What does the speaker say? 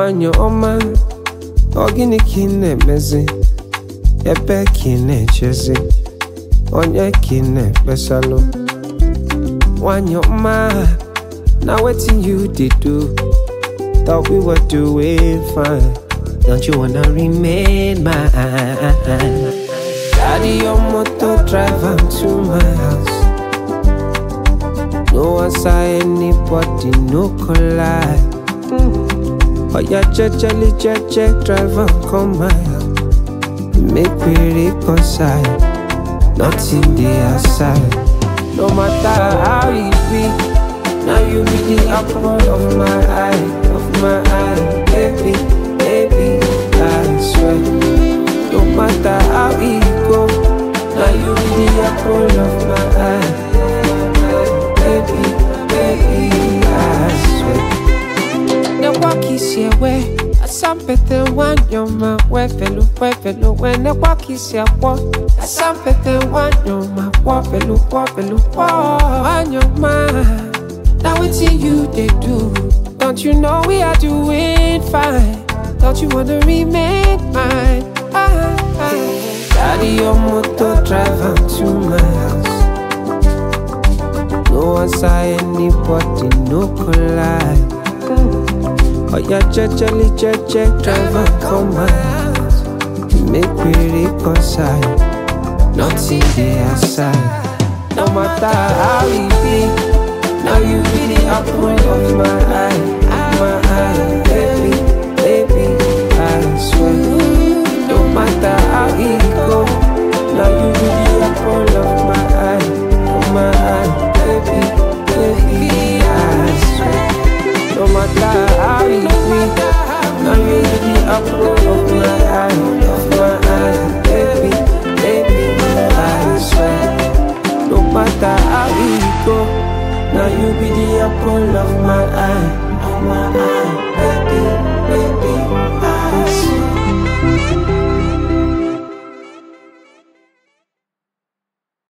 nwanyị ọma ọ gịnị ka ị na-emezi ebe ka ị na-echezi onye ka ị na-ekpesalụ nwanyị ọma na wetin you dey do thought we were doing fine don't you wanna remain mine carry your motor drive am to my house no answer anybody no collide oya jejeli jeje drive am come my house make we reconcile nothing dey aside no matter how e be now you be the apple of my eye of my eye baby baby i swear no matter how e go now you be the apple of my eye baby baby i swear ne wakisi ewe asampete wanyoma wefelu wefelu we ne wakisi akwo asampete wanyoma wofelu wofelu wo wanyoma na wetin you dey do don't you know we are doing fine don't you wanna remain mine ah, ah. carry your motor drive am to my house no answer anybody no collide. Oya jejeli jeje driver come my house Make we reconcile Nothing dey aside No matter how e be Now you be the apple of my eye Of my eye Baby, baby, I swear No matter how e go Now you be the apple of my eye Of my eye Baby, baby, I swear no matter how it be, now you be the apple of my eye, of my eye, baby, baby, I swear. No matter how it go, now you be the apple of my eye, of my eye.